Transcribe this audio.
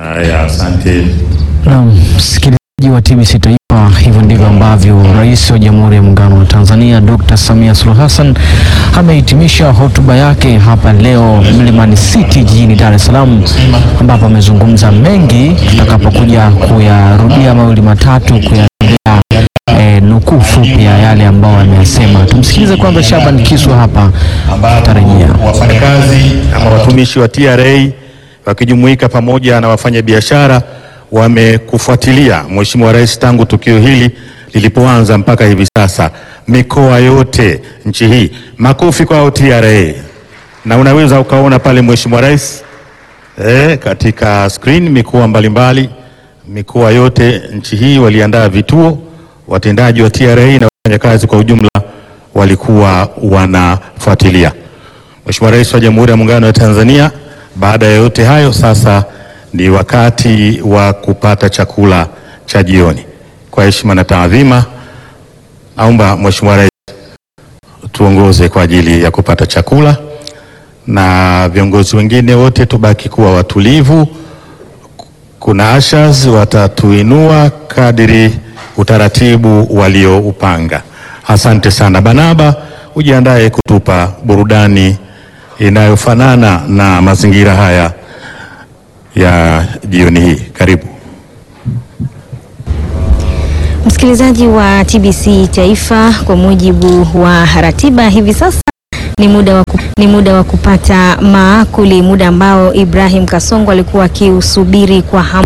Haya, asante. Naam, msikilizaji wa TBC Taifa, hivyo ndivyo ambavyo Rais wa Jamhuri ya Muungano wa Tanzania Dr. Samia Suluhu Hassan amehitimisha hotuba yake hapa leo Mlimani City jijini Dar es Salaam, ambapo amezungumza mengi, tutakapokuja kuyarudia mawili matatu kuyarudia eh, nukuu fupi ya yale ambayo ameyasema. Tumsikilize kwanza Shaban Kiswa hapa, atarejea. Wafanyakazi ama watumishi wa TRA wakijumuika pamoja na wafanyabiashara wamekufuatilia Mheshimiwa Rais tangu tukio hili lilipoanza mpaka hivi sasa, mikoa yote nchi hii. Makofi kwao TRA, na unaweza ukaona pale Mheshimiwa Rais eh, katika screen mikoa mbalimbali, mikoa yote nchi hii waliandaa vituo, watendaji wa TRA na wafanyakazi kwa ujumla walikuwa wanafuatilia. Mheshimiwa Rais wa Jamhuri ya Muungano wa Tanzania, baada ya yote hayo, sasa ni wakati wa kupata chakula cha jioni. Kwa heshima na taadhima, naomba Mheshimiwa Rais tuongoze kwa ajili ya kupata chakula, na viongozi wengine wote tubaki kuwa watulivu. Kuna ashas watatuinua kadiri utaratibu walioupanga. Asante sana. Banaba, ujiandae kutupa burudani inayofanana na mazingira haya ya jioni hii. Karibu. Msikilizaji wa TBC Taifa, kwa mujibu wa ratiba hivi sasa ni muda wa, ku, ni muda wa kupata maakuli, muda ambao Ibrahim Kasongo alikuwa akiusubiri kwa hamu